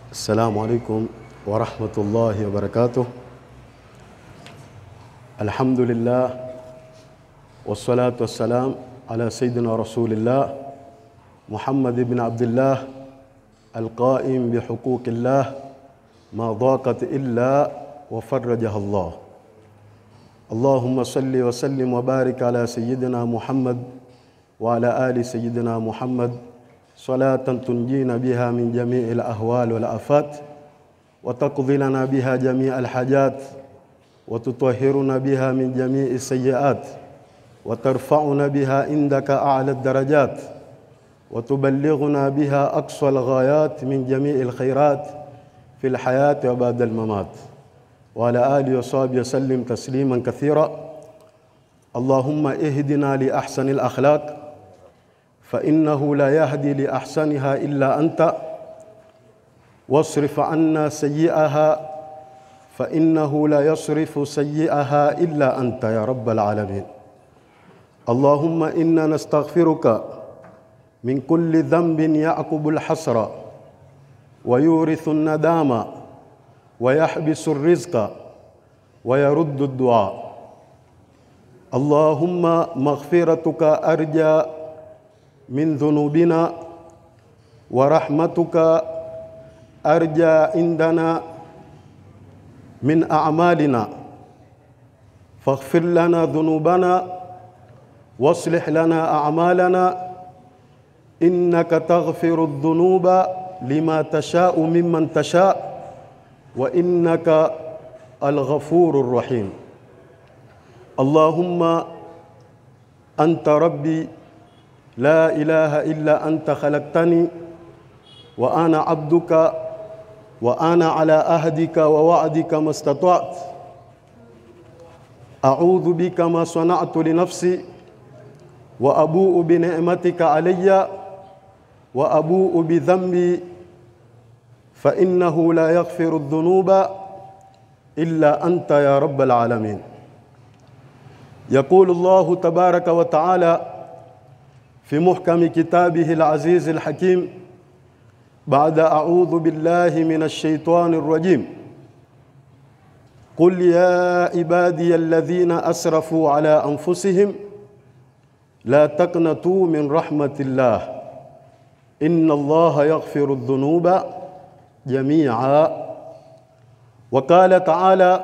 السلام عليكم ورحمة الله وبركاته الحمد لله والصلاة والسلام على سيدنا رسول الله محمد بن عبد الله القائم بحقوق الله ما ضاقت إلا وفرجها الله اللهم صل وسلم وبارك على سيدنا محمد وعلى آل سيدنا محمد صلاة تنجينا بها من جميع الأهوال والآفات وتقضي لنا بها جميع الحاجات وتطهرنا بها من جميع السيئات وترفعنا بها عندك أعلى الدرجات وتبلغنا بها أقصى الغايات من جميع الخيرات في الحياة وبعد الممات وعلى آله وصحبه وسلم تسليما كثيرا اللهم اهدنا لأحسن الأخلاق فإنه لا يهدي لأحسنها إلا أنت واصرف عنا سيئها فإنه لا يصرف سيئها إلا أنت يا رب العالمين اللهم إنا نستغفرك من كل ذنب يعقب الحسر ويورث الندامة ويحبس الرزق ويرد الدعاء اللهم مغفرتك أرجى من ذنوبنا ورحمتك أرجى عندنا من أعمالنا فاغفر لنا ذنوبنا واصلح لنا أعمالنا إنك تغفر الذنوب لما تشاء ممن تشاء وإنك الغفور الرحيم اللهم أنت ربي لا إله إلا أنت خلقتني وأنا عبدك وأنا على أهدك ووعدك ما استطعت أعوذ بك ما صنعت لنفسي وأبوء بنعمتك علي وأبوء بذنبي فإنه لا يغفر الذنوب إلا أنت يا رب العالمين يقول الله تبارك وتعالى في محكم كتابه العزيز الحكيم بعد أعوذ بالله من الشيطان الرجيم قل يا عبادي الذين أسرفوا على أنفسهم لا تقنطوا من رحمة الله إن الله يغفر الذنوب جميعا وقال تعالى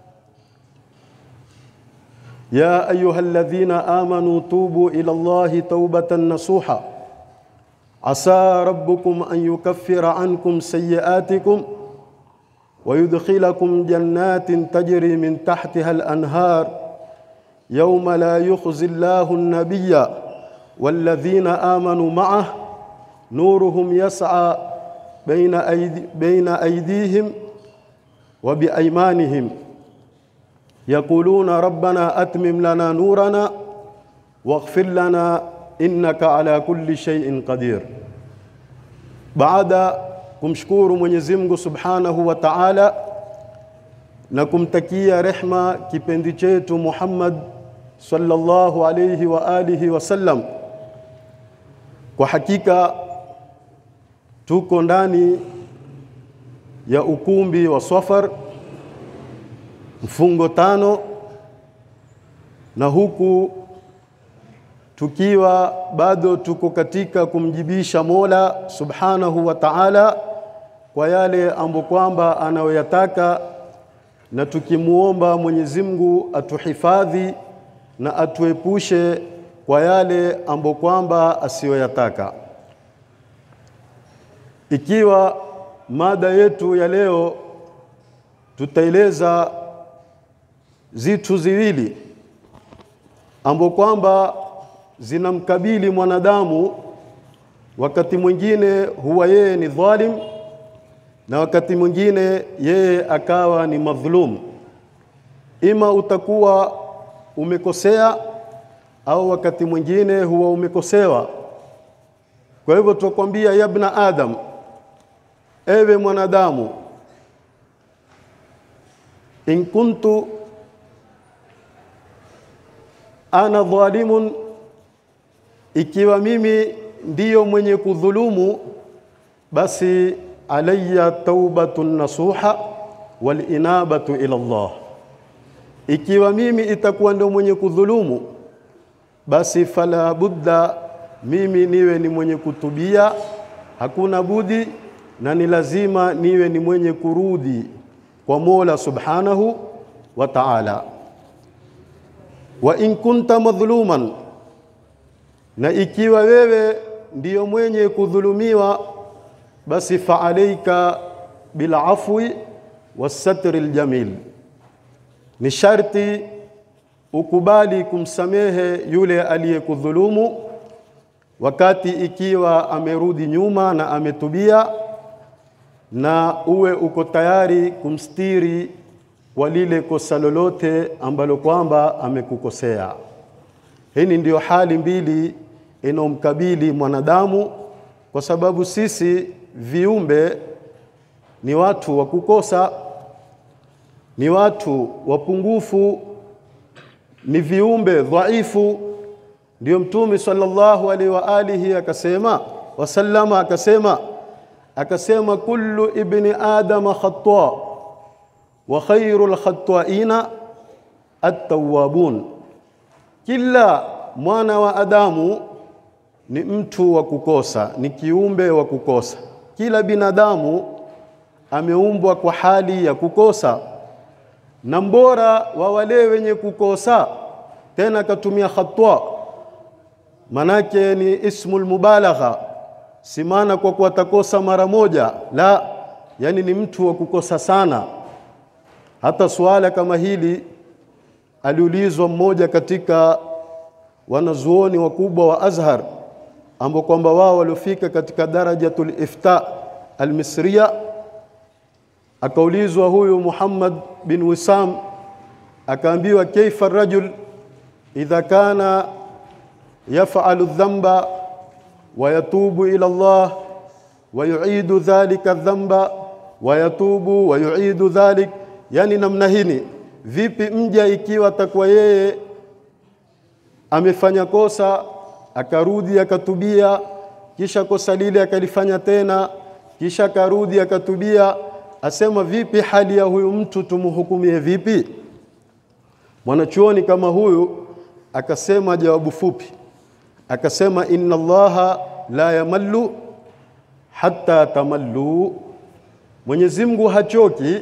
يا أيها الذين آمنوا توبوا إلى الله توبة نصوحا عسى ربكم أن يكفر عنكم سيئاتكم ويدخلكم جنات تجري من تحتها الأنهار يوم لا يخزي الله النبي والذين آمنوا معه نورهم يسعى بين, أيدي بين أيديهم وبأيمانهم يقولون ربنا أتمم لنا نورنا واغفر لنا إنك على كل شيء قدير baada kumshukuru Mwenyezi Mungu Subhanahu wa Ta'ala na kumtakia rehma kipendi chetu Muhammad sallallahu alayhi wa alihi wasallam kwa hakika tuko ndani ya ukumbi wa Safar mfungo tano na huku tukiwa bado tuko katika kumjibisha Mola Subhanahu wa Ta'ala kwa yale ambo kwamba anayoyataka na tukimuomba Mwenyezi Mungu atuhifadhi na atuepushe kwa yale ambo kwamba asiyoyataka ikiwa mada yetu ya leo tutaeleza zitu ziwili ambo kwamba zinamkabili mwanadamu wakati mwingine huwa yeye ni dhalim na wakati mwingine yeye akawa ni madhulum ima utakuwa umekosea au wakati mwingine huwa umekosewa kwa hivyo tukwambia yabna adam ewe mwanadamu in kuntu ana dhalimun ikiwa mimi ndiyo mwenye kudhulumu basi alayya taubatun nasuha wal inabatu ila Allah, ikiwa mimi itakuwa ndio mwenye kudhulumu, basi fala budda mimi niwe ni mwenye kutubia, hakuna budi na ni lazima niwe ni mwenye kurudi kwa Mola subhanahu wa ta'ala. Wa in kunta madhuluman, na ikiwa wewe ndiyo mwenye kudhulumiwa, basi fa alaika bil afwi wasatri ljamil, ni sharti ukubali kumsamehe yule aliyekudhulumu wakati ikiwa amerudi nyuma na ametubia, na uwe uko tayari kumstiri kwa lile kosa lolote ambalo kwamba amekukosea. Hii ndiyo hali mbili inaomkabili mwanadamu, kwa sababu sisi viumbe ni watu wa kukosa, ni watu wapungufu, ni viumbe dhaifu. Ndio Mtume sallallahu alaihi wa alihi akasema wasallama akasema akasema kullu ibni adama khata wa khairul khata'ina at-tawwabun, kila mwana wa Adamu ni mtu wa kukosa, ni kiumbe wa kukosa. Kila binadamu ameumbwa kwa hali ya kukosa, na mbora wa wale wenye kukosa, tena akatumia khata, manake ni ismul mubalagha, si maana kwa kuwa atakosa mara moja, la, yani ni mtu wa kukosa sana. Hata suala kama hili aliulizwa mmoja katika wanazuoni wakubwa wa Azhar ambao kwamba wao waliofika katika darajatul ifta almisriya, akaulizwa huyu Muhammad bin Wisam, akaambiwa kaifa rajul idha kana yafalu dhanba wa yatubu ila Allah wa yuidu dhalika dhanba wa yatubu wa yuidu dhalik, yani namna hini, vipi mja ikiwa atakuwa yeye amefanya kosa akarudi akatubia, kisha kosa lile akalifanya tena, kisha akarudi akatubia, asema vipi hali ya huyu mtu tumhukumie vipi? Mwanachuoni kama huyu akasema jawabu fupi, akasema inna Allaha la yamallu hatta tamallu, Mwenyezi Mungu hachoki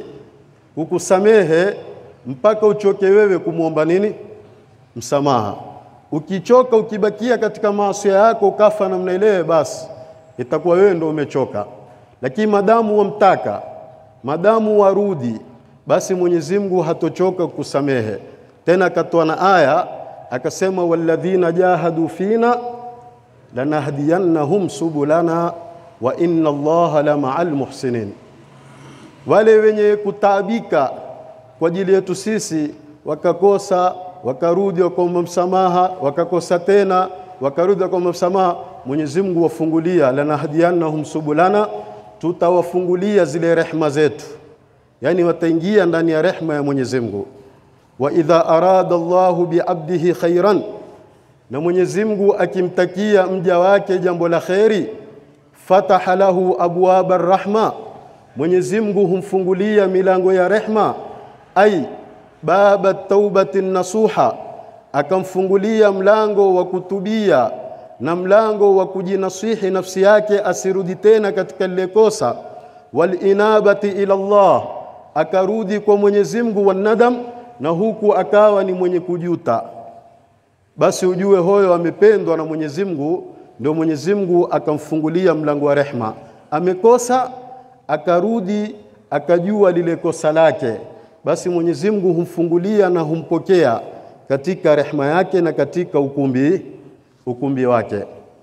kukusamehe mpaka uchoke wewe kumwomba nini? Msamaha. Ukichoka ukibakia katika maasi yako ukafa namna ile, basi itakuwa wewe ndio umechoka. Lakini madamu wamtaka, madamu warudi, basi Mwenyezi Mungu hatochoka kukusamehe. Tena akatoa na aya akasema, walladhina jahadu fina lanahdiyannahum subulana wa inna Allaha la ma'al muhsinin, wale wenye kutaabika kwa ajili yetu sisi wakakosa wakarudi wakaomba msamaha, wakakosa tena, wakarudi wakaomba msamaha, Mwenyezi Mungu wafungulia, lanahdiyannahum subulana, tutawafungulia zile rehma zetu, yani wataingia ndani ya rehma ya Mwenyezi Mungu. Wa idha arada Allahu biabdihi khairan, na Mwenyezi Mungu akimtakia mja wake jambo la kheri, fataha lahu abwaba rahma, Mwenyezi Mungu humfungulia milango ya rehma, ai baba taubati nasuha, akamfungulia mlango wa kutubia na mlango wa kujinasihi nafsi yake asirudi tena katika lile kosa. Walinabati ila Allah, akarudi kwa Mwenyezi Mungu, wanadam, na huku akawa ni mwenye kujuta. Basi ujue hoyo amependwa na Mwenyezi Mungu, ndio Mwenyezi Mungu akamfungulia mlango wa rehma. Amekosa akarudi, akajua lile kosa lake basi Mwenyezi Mungu humfungulia na humpokea katika rehma yake na katika ukumbi ukumbi wake.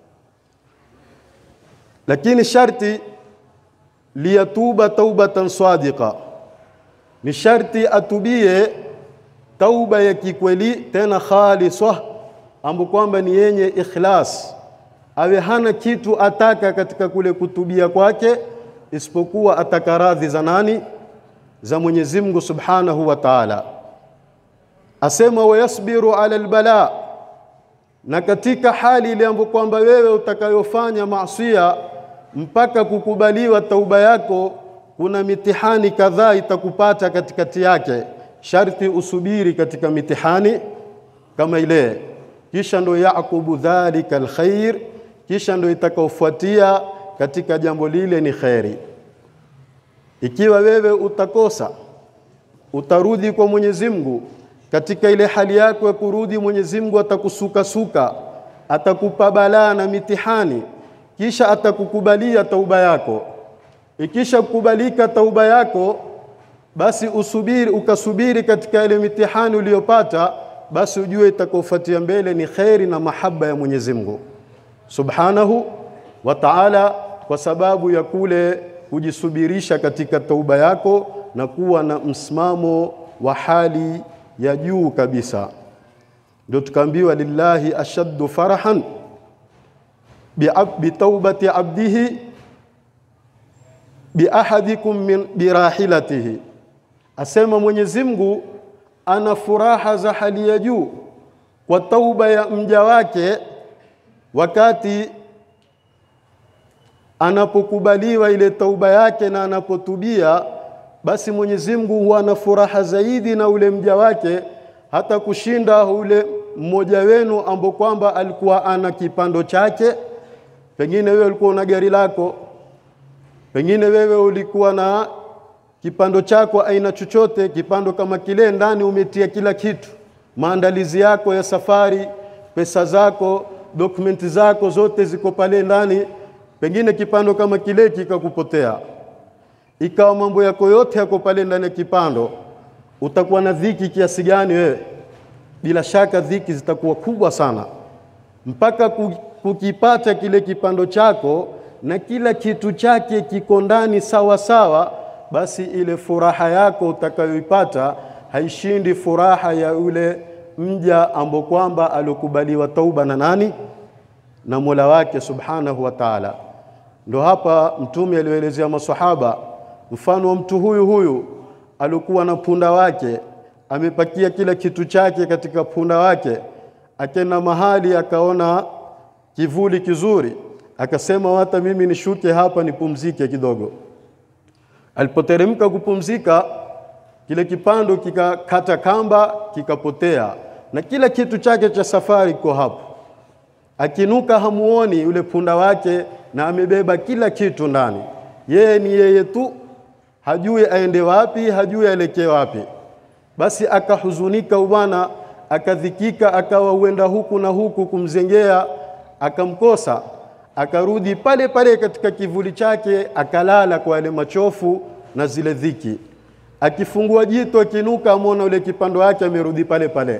Lakini sharti liyatuba taubatan sadiqa, ni sharti atubie tauba ya kikweli tena khaliswa, ambapo kwamba ni yenye ikhlas, awe hana kitu ataka katika kule kutubia kwake isipokuwa ataka radhi za nani? za Mwenyezi Mungu Subhanahu wa Ta'ala. Asema wayasbiru ala albala, na katika hali ile ambayo kwamba wewe utakayofanya maasiya mpaka kukubaliwa tauba yako kuna mitihani kadhaa itakupata katikati yake sharti usubiri katika mitihani kama ile kisha ndo yaqubu dhalika alkhair kisha ndo itakaofuatia katika jambo lile ni kheri ikiwa wewe utakosa utarudi kwa Mwenyezi Mungu katika ile hali yako ya kurudi Mwenyezi Mungu atakusukasuka atakupa balaa na mitihani kisha atakukubalia tauba yako ikisha kukubalika tauba yako basi usubiri ukasubiri katika ile mitihani uliyopata basi ujue itakaofuatia mbele ni kheri na mahaba ya Mwenyezi Mungu Subhanahu wa Ta'ala kwa sababu ya kule kujisubirisha katika tauba yako na kuwa na msimamo wa hali ya juu kabisa ndio tukaambiwa lillahi ashaddu farahan bitaubati abdihi biahadikum min birahilatihi asema Mwenyezi Mungu ana furaha za hali ya juu kwa tauba ya mja wake wakati anapokubaliwa ile tauba yake na anapotubia basi Mwenyezi Mungu huwa na furaha zaidi na ule mja wake hata kushinda ule mmoja wenu ambo kwamba alikuwa ana kipando chake pengine wewe ulikuwa una gari lako pengine wewe ulikuwa na kipando chako aina chochote kipando kama kile ndani umetia kila kitu maandalizi yako ya safari pesa zako dokumenti zako zote ziko pale ndani pengine kipando kama kile kikakupotea ikawa mambo yako yote yako pale ndani ya kipando utakuwa na dhiki kiasi gani wewe bila shaka dhiki zitakuwa kubwa sana mpaka kukipata kile kipando chako na kila kitu chake kiko ndani sawa sawa basi ile furaha yako utakayoipata haishindi furaha ya yule mja ambo kwamba alikubaliwa tauba na nani na Mola wake subhanahu wa ta'ala ndo hapa mtume alielezea maswahaba mfano wa mtu huyu huyu alikuwa na punda wake amepakia kila kitu chake katika punda wake akenda mahali akaona kivuli kizuri akasema hata mimi nishuke hapa nipumzike kidogo alipoteremka kupumzika kile kipando kikakata kamba kikapotea na kila kitu chake cha safari kiko hapo akinuka hamuoni yule punda wake na amebeba kila kitu ndani yeye ni yeye tu hajui aende wapi hajui aelekee wapi basi akahuzunika bwana akadhikika akawa uenda huku na huku kumzengea akamkosa akarudi pale pale katika kivuli chake akalala kwa yale machofu na zile dhiki akifungua jito akinuka amona ule kipando wake amerudi pale pale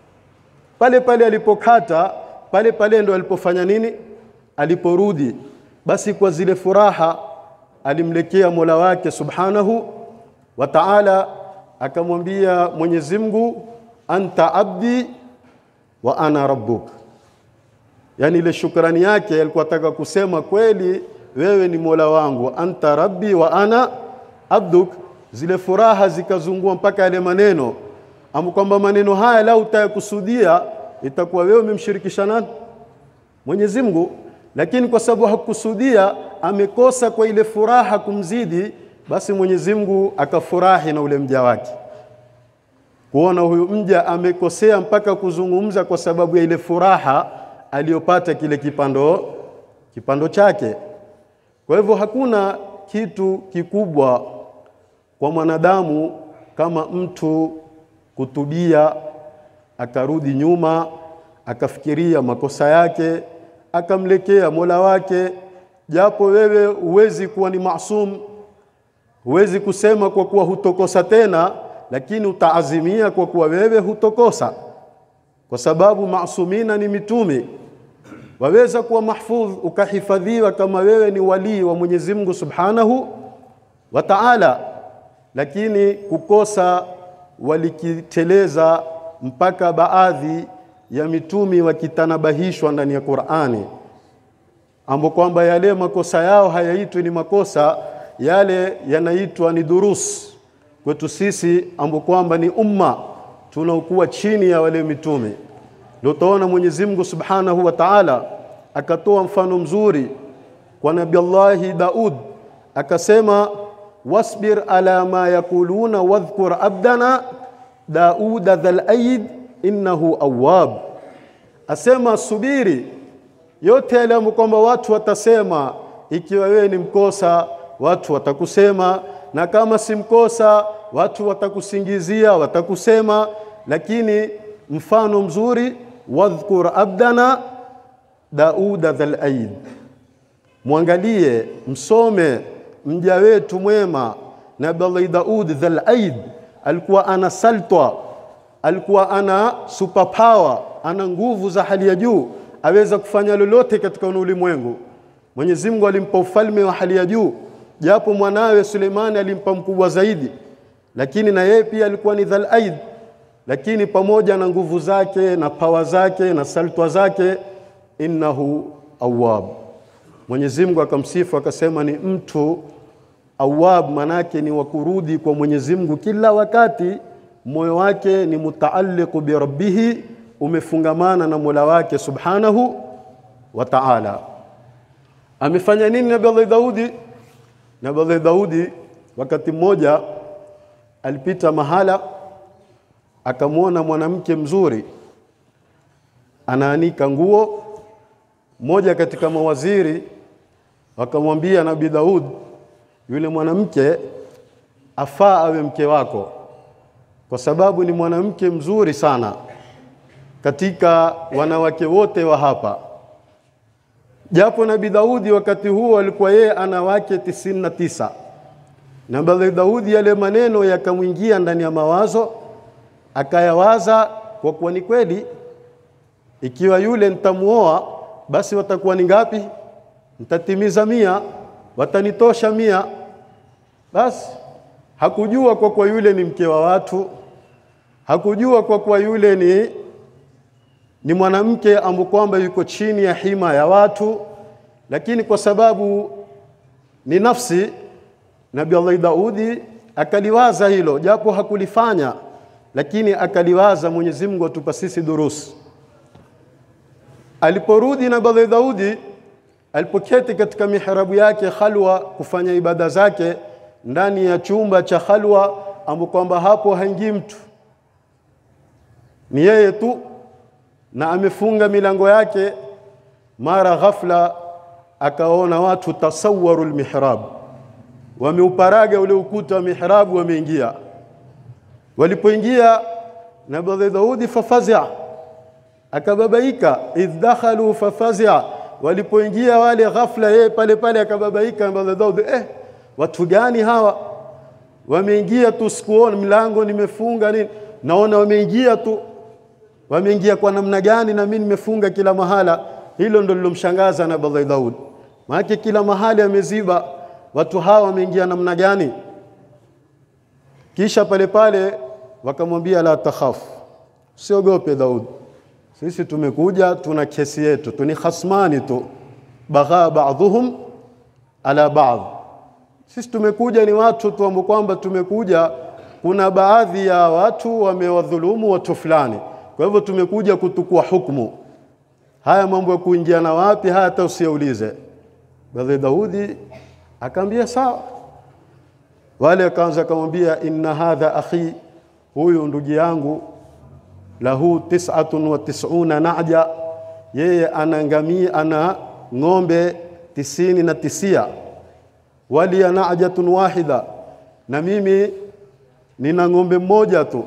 pale pale alipokata pale pale ndo alipofanya nini aliporudi basi kwa zile furaha alimlekea Mola wake Subhanahu wa Ta'ala akamwambia Mwenyezi Mungu anta abdi wa ana rabbuk yani ile shukrani yake alikuwa ataka kusema kweli wewe ni Mola wangu anta rabbi wa ana abduk zile furaha zikazungua mpaka yale maneno amu kwamba maneno haya lau utayakusudia itakuwa wewe umemshirikisha nani Mwenyezi Mungu lakini kwa sababu hakusudia amekosa kwa ile furaha kumzidi basi Mwenyezi Mungu akafurahi na ule mja wake kuona huyu mja amekosea mpaka kuzungumza kwa sababu ya ile furaha aliyopata kile kipando kipando chake kwa hivyo hakuna kitu kikubwa kwa mwanadamu kama mtu kutubia akarudi nyuma akafikiria makosa yake akamlekea Mola wake japo wewe huwezi kuwa ni maasum huwezi kusema kwa kuwa hutokosa tena lakini utaazimia kwa kuwa wewe hutokosa kwa sababu maasumina ni mitume waweza kuwa mahfudh ukahifadhiwa kama wewe ni walii wa Mwenyezi Mungu Subhanahu wa Ta'ala lakini kukosa walikiteleza mpaka baadhi ya mitumi wakitanabahishwa ndani ya Qur'ani ambo kwamba yale makosa yao hayaitwi ni makosa yale yanaitwa ni durus kwetu sisi ambo kwamba ni umma tunaokuwa chini ya wale mitume ndio utaona Mwenyezi Mungu Subhanahu wa Ta'ala akatoa mfano mzuri kwa Nabii Allahi Daud akasema wasbir ala ma yakuluna wadhkur abdana dauda dhal aid innahu awwab asema subiri yote yale kwamba watu watasema ikiwa wewe ni mkosa watu watakusema na kama si mkosa watu watakusingizia watakusema lakini mfano mzuri wadhkur abdana dauda dhal aid mwangalie msome mja wetu mwema nabii Daud dhal aid alikuwa ana saltwa alikuwa ana superpower ana nguvu za hali ya juu aweza kufanya lolote katika ulimwengu Mwenyezi Mungu alimpa ufalme wa hali ya juu japo mwanawe Suleimani alimpa mkubwa zaidi lakini na yeye pia alikuwa ni dhal aid lakini pamoja na nguvu zake na pawa zake na saltwa zake innahu awwab Mwenyezi Mungu akamsifu akasema ni mtu awwab manake ni wakurudi kwa Mwenyezi Mungu kila wakati moyo wake ni mutaalliqu bi rabbih umefungamana na Mola wake subhanahu wa ta'ala amefanya nini Nabii Daudi Nabii Daudi wakati mmoja alipita mahala akamwona mwanamke mzuri anaanika nguo mmoja katika mawaziri wakamwambia Nabii Daud yule mwanamke afaa awe mke wako kwa sababu ni mwanamke mzuri sana katika wanawake wote wa hapa japo Nabii Daudi wakati huo alikuwa yeye ana wake tisini na tisa na Nabii Daudi yale maneno yakamwingia ndani ya mawazo akayawaza kwa kuwa ni kweli ikiwa yule nitamuoa basi watakuwa ni ngapi nitatimiza mia watanitosha mia basi hakujua kwa kuwa yule ni mke wa watu hakujua kwa kuwa yule ni ni mwanamke ambaye kwamba yuko chini ya hima ya watu lakini kwa sababu ni nafsi Nabii Allah Daudi akaliwaza hilo japo hakulifanya lakini akaliwaza Mwenyezi Mungu atupa sisi durusi aliporudi Nabii Daudi alipoketi katika mihrabu yake khalwa kufanya ibada zake ndani ya chumba cha khalwa ambapo kwamba hapo haingii mtu ni yeye tu na amefunga milango yake mara ghafla akaona watu tasawaru almihrab wameuparaga ule ukuta wa mihrabu wameingia walipoingia nabii Daudi fafazia akababaika idh dakhalu fafazia walipoingia wale ghafla yeye pale pale akababaika nabii Daudi eh watu gani hawa wameingia tu sikuona mlango nimefunga nini naona wameingia tu wameingia kwa namna gani na mimi nimefunga kila mahala hilo ndo lilomshangaza nabii Daud maana kila mahali ameziba watu hawa wameingia namna gani kisha pale pale wakamwambia la takhaf siogope Daud sisi tumekuja tuna kesi yetu tuni khasmani tu bagha ba'dhum ala ba'd sisi tumekuja ni watu tu ambao kwamba tumekuja kuna baadhi ya watu wamewadhulumu watu fulani kwa hivyo tumekuja kutukua hukumu haya mambo ya kuingia na wapi haya hata usiaulize bali Daudi akamwambia sawa wale akaanza akamwambia inna hadha akhi huyu ndugu yangu lahu tis'atun wa tis'una na'ja yeye ana ngamia ana ng'ombe tisini na tisia wali na'jatun wahida na mimi nina ng'ombe mmoja tu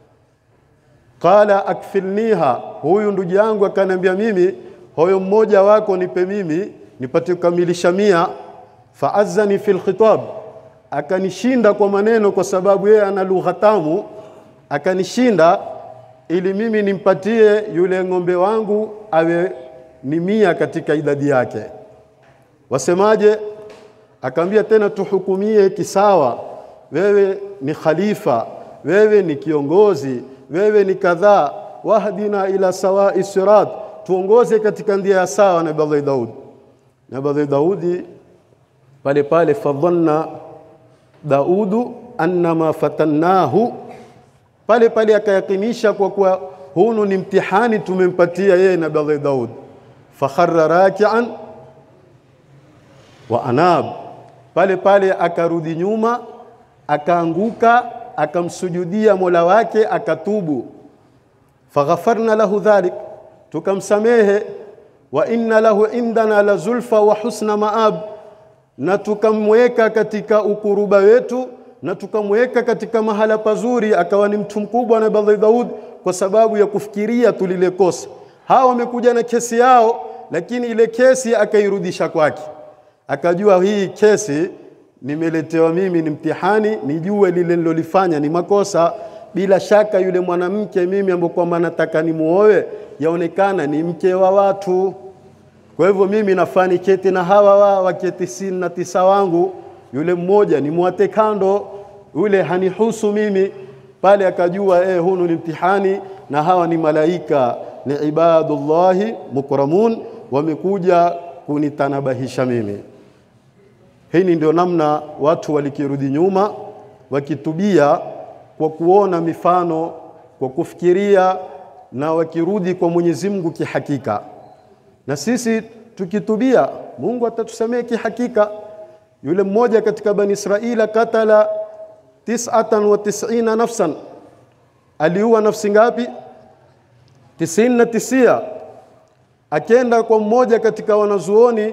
qala akfilniha huyu ndugu yangu akaniambia mimi hoyo mmoja wako nipe mimi nipate kukamilisha mia faazani fil khitab akanishinda kwa maneno kwa sababu yeye ana lugha tamu akanishinda ili mimi nimpatie yule ng'ombe wangu awe ni mia katika idadi yake wasemaje akaambia tena tuhukumie kisawa wewe ni khalifa wewe ni kiongozi wewe ni kadhaa wahdina ila sawai sirat tuongoze katika njia ya sawa na Nabii Daud Nabii Daudi pale pale fadhanna Daudu annama fatannahu pale pale akayakinisha kwa kuwa hunu ni mtihani tumempatia yeye Nabii Daud fakharra raki'an wa anab, pale pale akarudi nyuma, akaanguka, akamsujudia Mola wake, akatubu. Faghafarna lahu dhalik, tukamsamehe. Wa inna lahu indana la zulfa wa husna maab, na tukamweka katika ukuruba wetu na tukamweka katika mahala pazuri, akawa ni mtu mkubwa na Nabii Daud kwa sababu ya kufikiria tulile kosa. Hawa wamekuja na kesi yao, lakini ile kesi akairudisha kwake, akajua hii kesi nimeletewa mimi ni mtihani, nijue lile nilolifanya ni makosa. Bila shaka yule mwanamke mimi ambaye kwamba nataka nimuoe, yaonekana ni mke wa watu. Kwa hivyo mimi nafaa niketi na hawa wa wake tisini na tisa wangu, yule mmoja ni mwate kando, yule hanihusu mimi. Pale akajua eh, hunu ni mtihani na hawa ni malaika, ni ibadullahi mukramun, wamekuja kunitanabahisha mimi. Hii ndio namna watu walikirudi nyuma wakitubia kwa kuona mifano, kwa kufikiria na wakirudi kwa Mwenyezi Mungu kihakika. Na sisi tukitubia, Mungu atatusamehe kihakika. Yule mmoja katika Bani Israila katala tis'atan wa tis'ina nafsan, aliua nafsi ngapi? tisini na tisia. Akenda kwa mmoja katika wanazuoni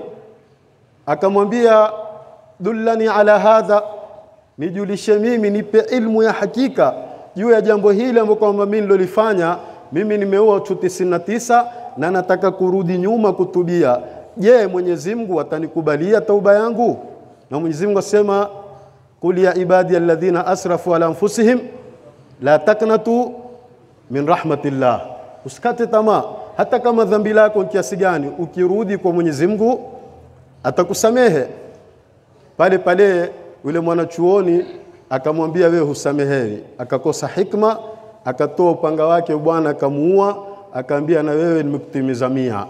akamwambia dullani ala hadha, nijulishe mimi, nipe ilmu ya hakika juu ya jambo hili ambalo kwamba mimi nilolifanya. Mimi nimeua watu tisini na tisa na nataka kurudi nyuma kutubia. Je, Mwenyezi Mungu atanikubalia tauba yangu? Na Mwenyezi Mungu asema qul ya ibadi alladhina asrafu ala anfusihim la taknatu min rahmatillah, usikate tamaa, hata kama dhambi lako kiasi gani, ukirudi kwa Mwenyezi Mungu atakusamehe. Pale pale yule mwanachuoni akamwambia, wewe husamehewi. Akakosa hikma, akatoa upanga wake bwana, akamuua, akaambia, na wewe nimekutimiza mia.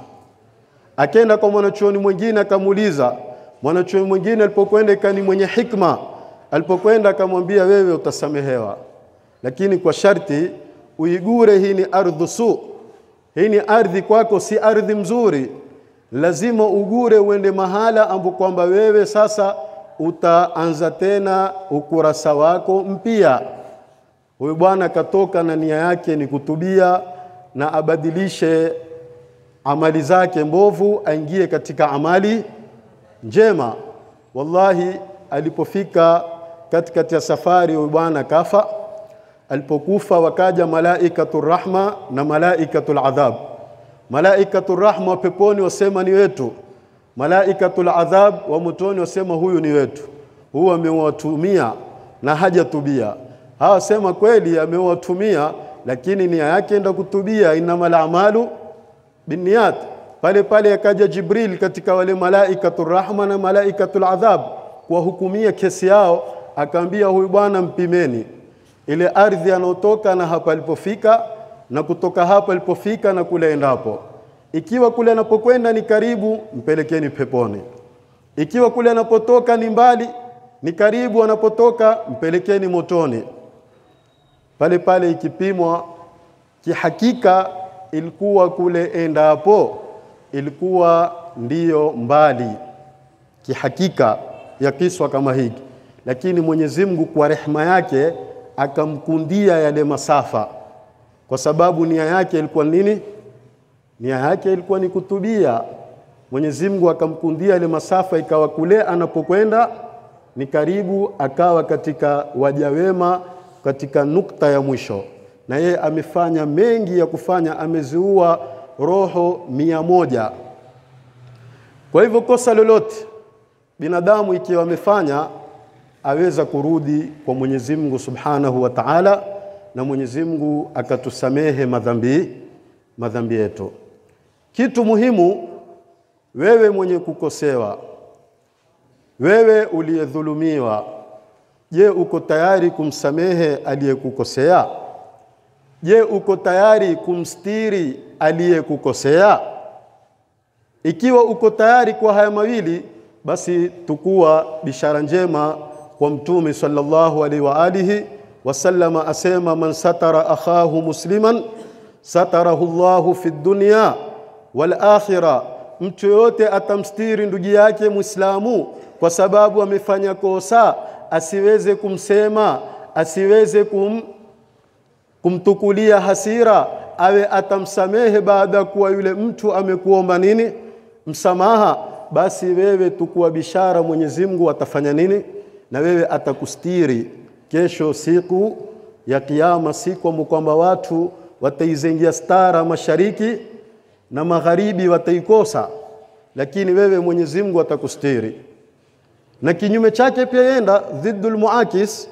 Akenda kwa mwanachuoni mwingine akamuuliza. Mwanachuoni mwingine alipokwenda ikani mwenye hikma, alipokwenda akamwambia, wewe utasamehewa, lakini kwa sharti uigure, hii ni ardhu su, hii ni ardhi kwako, si ardhi mzuri lazima ugure uende mahala ambapo kwamba wewe sasa utaanza tena ukurasa wako mpya. Huyu bwana akatoka na nia yake ni kutubia na abadilishe amali zake mbovu aingie katika amali njema. Wallahi, alipofika katikati ya safari, huyu bwana kafa. Alipokufa wakaja malaikatu rahma na malaikatu adhab malaikatu rahma wa peponi wasema ni wetu, malaikatul adhab wa motoni wasema huyu ni wetu, huyu amewatumia na hajatubia. Hawa sema kweli amewatumia, lakini nia yake enda kutubia, innamal a'malu binniyat. Pale pale akaja Jibril katika wale malaikatul rahma na malaikatul adhab kuwahukumia kesi yao, akaambia huyu bwana mpimeni ile ardhi anaotoka na hapa alipofika na kutoka hapa alipofika na kule endapo. Ikiwa kule anapokwenda ni karibu, mpelekeni peponi. Ikiwa kule anapotoka ni mbali, ni karibu anapotoka, mpelekeni motoni. Pale pale ikipimwa kihakika, ilikuwa kule endapo ilikuwa ndiyo mbali kihakika ya kiswa kama hiki, lakini Mwenyezi Mungu kwa rehema yake akamkundia yale masafa kwa sababu nia yake ilikuwa nini? Nia yake ilikuwa ni kutubia. Mwenyezi Mungu akamkundia ile masafa, ikawa kule anapokwenda ni karibu, akawa katika waja wema, katika nukta ya mwisho. Na yeye amefanya mengi ya kufanya, ameziua roho mia moja. Kwa hivyo kosa lolote binadamu ikiwa amefanya, aweza kurudi kwa Mwenyezi Mungu Subhanahu wa Ta'ala na Mwenyezi Mungu akatusamehe madhambi madhambi yetu. Kitu muhimu, wewe mwenye kukosewa, wewe uliyedhulumiwa, je, uko tayari kumsamehe aliyekukosea? Je, uko tayari kumstiri aliyekukosea? Ikiwa uko tayari kwa haya mawili, basi tukuwa bishara njema kwa Mtume sallallahu alaihi wa alihi wasallama asema man satara akhahu musliman satarahu Allahu fi dunya wal akhirah, mtu yoyote atamstiri ndugu yake Muislamu kwa sababu amefanya kosa, asiweze kumsema, asiweze kum, kumtukulia hasira, awe atamsamehe baada ya kuwa yule mtu amekuomba nini msamaha, basi wewe tukuwa bishara, Mwenyezi Mungu atafanya nini na wewe atakustiri kesho, siku ya Kiyama, siku kwamba watu wataizengia stara mashariki na magharibi wataikosa, lakini wewe Mwenyezi Mungu atakustiri. Na kinyume chake pia yenda dhiddul muakis,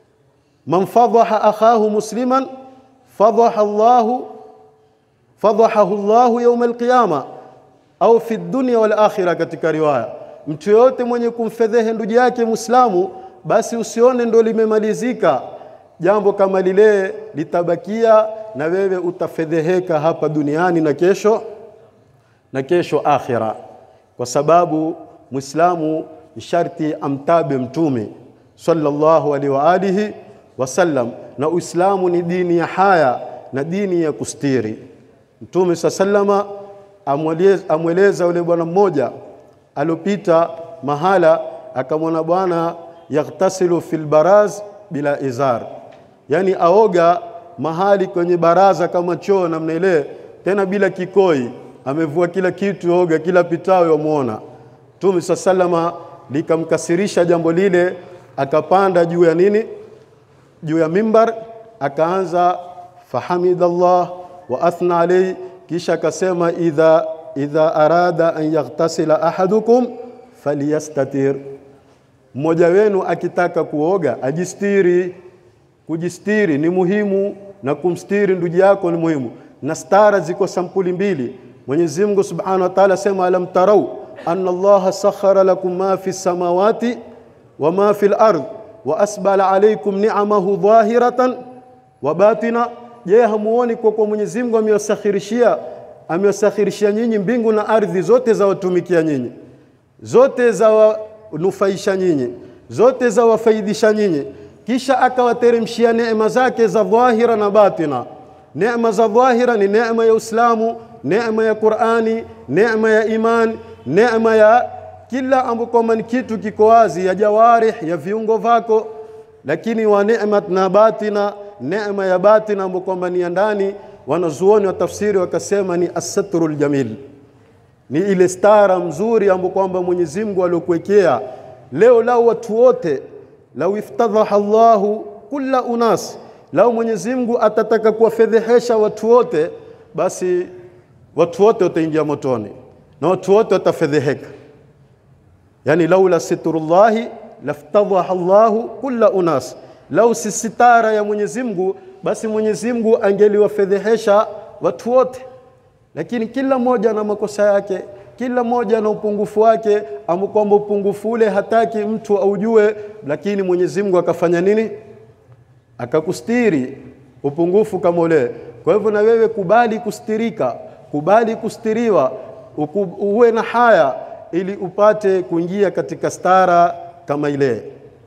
man fadhaha akhahu musliman fadhaha Allahu fadhahahu Allahu yawm alqiyama au fi dunya wal akhirah. Katika riwaya, mtu yoyote mwenye kumfedhehe ndugu yake Muislamu, basi usione ndo limemalizika jambo kama lile, litabakia na wewe utafedheheka hapa duniani na kesho na kesho akhira, kwa sababu Muislamu ni sharti amtabe Mtume sallallahu alaihi wa alihi wasallam, na Uislamu ni dini ya haya na dini ya kustiri. Mtume sallama amweleza yule bwana mmoja aliopita mahala, akamwona bwana yaghtasilu fil baraz bila izar, yani aoga mahali kwenye baraza kama choo namna ile, tena bila kikoi, amevua kila kitu, oga kila pitao yamuona. Mtume sallama likamkasirisha jambo lile, akapanda juu ya nini, juu ya mimbar, akaanza fahamidallah wa athna alayhi, kisha akasema idha idha arada an yaghtasila ahadukum falyastatir, mmoja wenu akitaka kuoga ajistiri. Kujistiri ni muhimu na kumstiri ndugu yako ni muhimu, na stara ziko sampuli mbili. Mwenyezi Mungu Subhanahu wa Ta'ala sema alam tarau anna Allaha sakhara lakum ma fi samawati wa ma fi al-ard wa asbala alaykum ni'amahu dhahiratan wa batina. Je, hamuoni kwa kwa Mwenyezi Mungu amewasakhirishia amewasakhirishia nyinyi mbingu na ardhi zote za watumikia nyinyi, zote za wanufaisha nyinyi, zote za wafaidisha nyinyi, kisha akawateremshia neema zake za dhahira na batina. Neema za dhahira ni neema ya Uislamu, neema ya Qur'ani, neema ya iman, neema ya kila ambapo kwamba ni kitu kiko wazi, ya jawarih, ya viungo vako, lakini wa neema na batina, neema ya batina ambapo kwamba ni ya ndani wanazuoni wa tafsiri wakasema ni asatrul jamil, ni ile stara mzuri ambayo kwamba Mwenyezi Mungu aliokuwekea. Leo lau watu wote, lau iftadhaha Allahu kulla unas, lau Mwenyezi Mungu atataka kuwafedhehesha watu wote, basi watu wote wataingia motoni na watu wote watafedheheka. Yani laula sitrullahi laftadhaha Allahu kulla unas, lau si sitara ya Mwenyezi Mungu basi Mwenyezi Mungu angeliwafedhehesha watu wote, lakini kila mmoja na makosa yake, kila mmoja na upungufu wake, ama kwamba upungufu ule hataki mtu aujue, lakini Mwenyezi Mungu akafanya nini? Akakustiri upungufu kama ule. Kwa hivyo na wewe kubali kustirika, kubali kustiriwa, uwe na haya ili upate kuingia katika stara kama ile.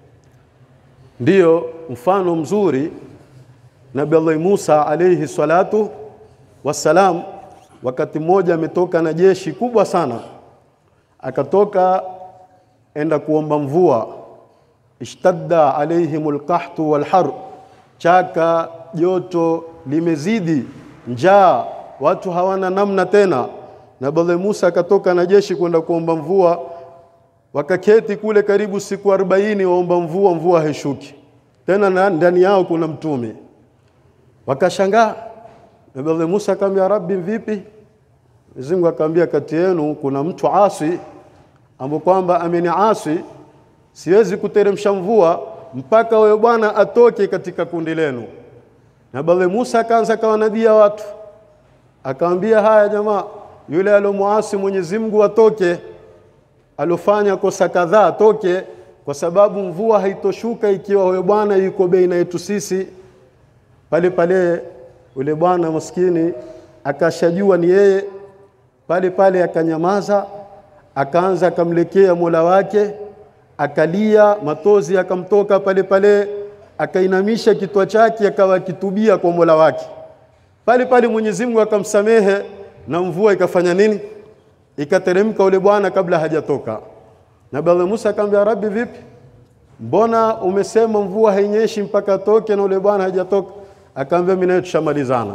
Ndiyo mfano mzuri Nabii Allah Musa alayhi salatu wassalam, wakati mmoja ametoka na jeshi kubwa sana, akatoka enda kuomba mvua. Ishtadda alaihimul qahtu wal har, chaka joto limezidi, njaa, watu hawana namna tena. Nabii Allah Musa akatoka na jeshi kwenda kuomba mvua, wakaketi kule karibu siku 40 waomba mvua, mvua haishuki tena, ndani yao kuna mtume Wakashangaa. Nabii Allah Musa akamwambia Rabbi, vipi? Mwenyezi Mungu akamwambia, kati yenu kuna mtu asi ambaye kwamba ameniasi, siwezi kuteremsha mvua mpaka huyo bwana atoke katika kundi lenu. Nabii Allah Musa akaanza kawanadia watu, akamwambia, haya jamaa, yule alomuasi Mwenyezi Mungu atoke, alofanya kosa kadhaa atoke, kwa sababu mvua haitoshuka ikiwa huyo bwana yuko baina yetu sisi pale pale ule bwana maskini akashajua ni yeye, pale pale akanyamaza, akaanza akamlekea Mola wake, akalia, matozi akamtoka pale pale, akainamisha kitwa chake, akawa akitubia kwa Mola wake. Pale pale Mwenyezi Mungu akamsamehe na mvua ikafanya nini? ikateremka ule bwana kabla hajatoka. Nabii Allah Musa akamwambia, Rabbi, vipi, mbona umesema mvua hainyeshi mpaka atoke na ule bwana hajatoka? Akamwambia, mimi naye tushamalizana.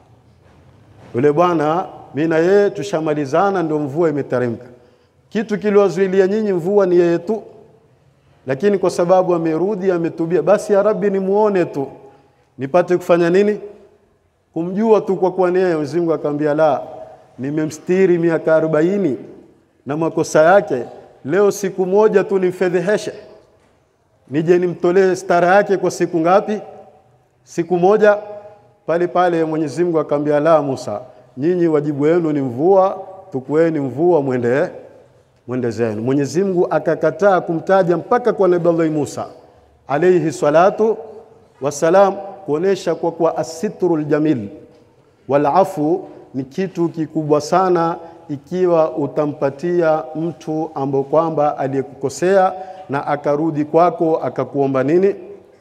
Ule bwana mimi na yeye tushamalizana, ndio mvua imeteremka. Kitu kiliwazuilia nyinyi mvua ni yeye tu, lakini kwa sababu amerudi ametubia, basi ya Rabbi nimuone tu nipate kufanya nini? Kumjua tu kwa kuwa ni yeye. Mwenyezi Mungu akamwambia, la, nimemstiri miaka arobaini na makosa yake, leo siku moja tu nimfedheheshe, nije nimtolee stara yake kwa siku ngapi? Siku moja. Pale pale Mwenyezi Mungu akamwambia, la, Musa, nyinyi wajibu wenu ni mvua, tukueni mvua mwende mwende zenu. Mwenyezi Mungu akakataa kumtaja mpaka kwa Nabii Allah Musa alayhi salatu wassalam, kuonesha kwa kuwa asitrul jamil wal afu ni kitu kikubwa sana, ikiwa utampatia mtu ambaye kwamba aliyekukosea na akarudi kwako akakuomba nini,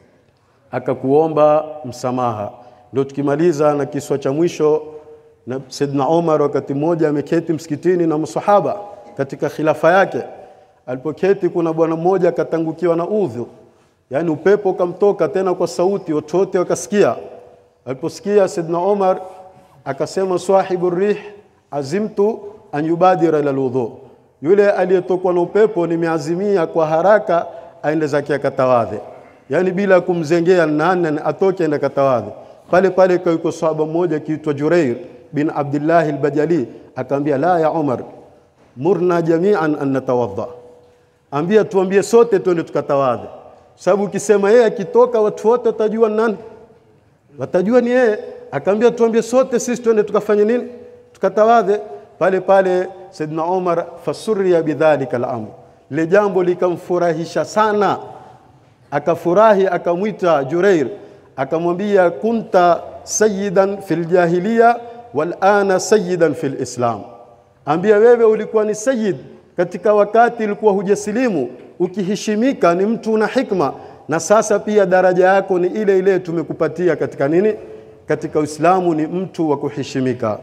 akakuomba msamaha. Ndio tukimaliza na kiswa cha mwisho na Saidna Omar wakati mmoja ameketi msikitini na masahaba katika khilafa yake. Alipoketi kuna bwana mmoja akatangukiwa na udhu, yaani upepo ukamtoka tena kwa sauti, watu wote wakasikia. Aliposikia Saidna Omar akasema, sahibu rih azimtu an yubadira ila alwudhu, yule aliyetokwa na upepo nimeazimia kwa haraka aende zake akatawadhe, yaani bila kumzengea nani atoke aende akatawadhe. Pale pale yuko sahaba mmoja kiitwa Jureir bin Abdullah al-Bajali akamwambia, la ya Umar, murna jami'an an natawadha, ambia tuambie sote twende tukatawadhe, sababu ukisema yeye akitoka watu wote watajua nani, watajua ni yeye. Akaambia tuambie sote sisi twende tukafanye nini, tukatawadhe. Pale pale Saidna Umar fasurriya bidhalika al-amr, le jambo likamfurahisha sana, akafurahi, akamwita Jureir akamwambia kunta sayyidan fil jahiliya wal ana sayyidan fil islam, ambia wewe ulikuwa ni sayyid katika wakati ulikuwa hujasilimu, ukiheshimika ni mtu na hikma, na sasa pia daraja yako ni ile ile tumekupatia katika nini, katika Uislamu, ni mtu wa kuheshimika.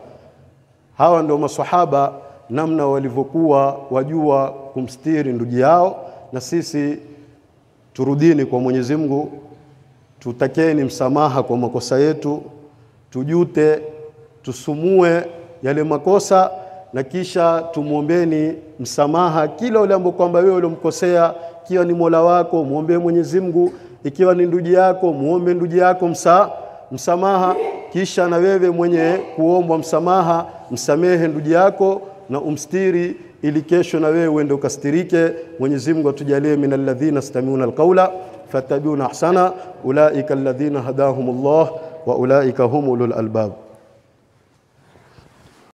Hawa ndio maswahaba namna walivyokuwa wajua kumstiri ndugu yao, na sisi turudini kwa Mwenyezi Mungu tutakeni msamaha kwa makosa yetu, tujute, tusumue yale makosa na kisha tumwombeni msamaha kila yule ambaye kwamba wewe uliomkosea, ikiwa ni Mola wako muombe Mwenyezi Mungu, ikiwa ni ndugu yako muombe ndugu yako msa, msamaha. Kisha na wewe mwenye kuombwa msamaha msamehe ndugu yako na umstiri, ili kesho na wewe uende ukastirike. Mwenyezi Mungu atujalie min alladhina stamiuna alqaula fattabi'una ahsana ulaika alladhina hadahumullah wa ulaika hum ulul albab